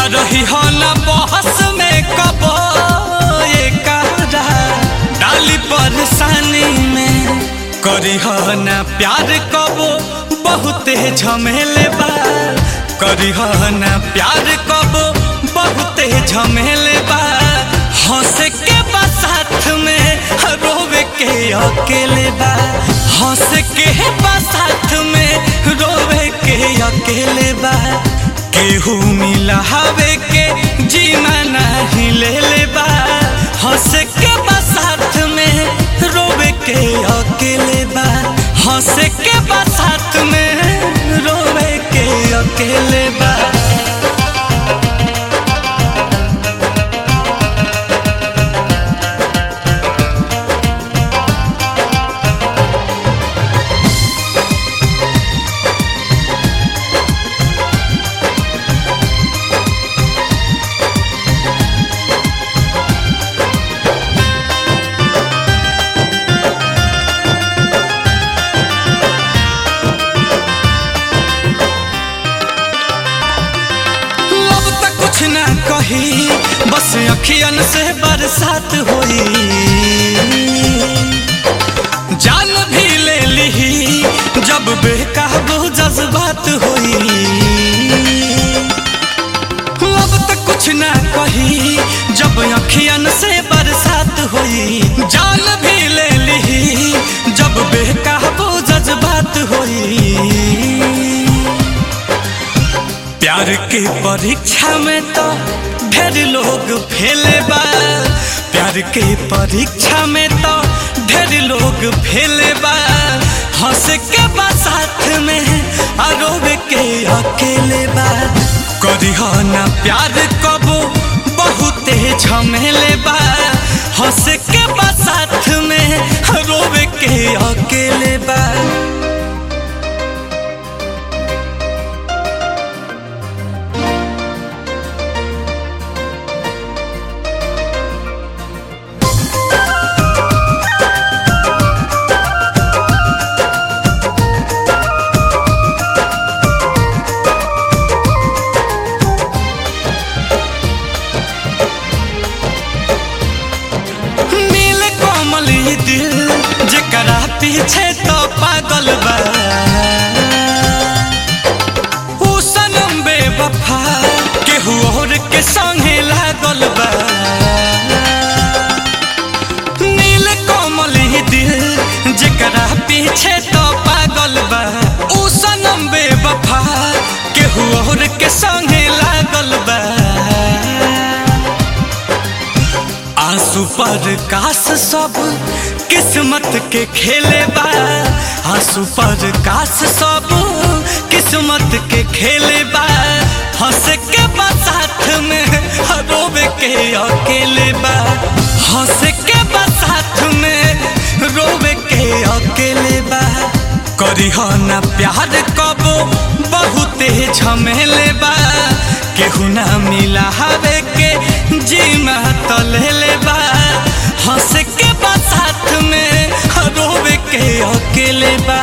रही हो न बहस में कबो ये करा डाली परेशानी में करी हो न प्यार कबो बहुते झमेले बा करी हो न प्यार कबो बहुते झमेले बा हंस के बा साथ में रोवे के अकेले बा हंस के बा साथ में रोवे के अकेले बा केहू मिला हवे के जीना नहीं ले ले बा हंस के बा साथ में रोवे के अकेले बा हंस के बा साथ में रोवे के अकेले बा लब तक कुछ ना कही बस अखियन से बरसात होई जान भी ले ली जब बेकाबू जज्बात होई लब तक कुछ ना कही जब अखियन से बरसात होई जान भी ले ली जब बेकाबू जज्बात होई प्यार के परीक्षा में तो ढेर लोग फेले बा प्यार के परीक्षा में तो ढेर लोग फेले बा हंस के बा साथ में आरोप के अकेले बा करी हो ना प्यार कबो बहुते झमेले बा हंस के बा साथ में रोवे के अकेले बा नील कोमल ई दिल जकरा पीछे तो पागल बा ऊ सनम बेवफा केहू और के संगे लागल बा नील कोमल ई दिल जकरा पीछे तो पागल बा ऊ सनम बेवफा केहू और के संगे लागल बा आंसू पर कास सब किस्मत के खेले बा आंसू पर कास सब किस्मत के खेले बा हंस के बा साथ में रोवे के अकेले बा हंस के बा साथ में रोवे के अकेले बा करी हो ना प्यार कबो बहुते झमेले बा केहू ना मिला हवे के जीमा तो ले ले बा हंस के बा साथ में रोवे के अकेले बा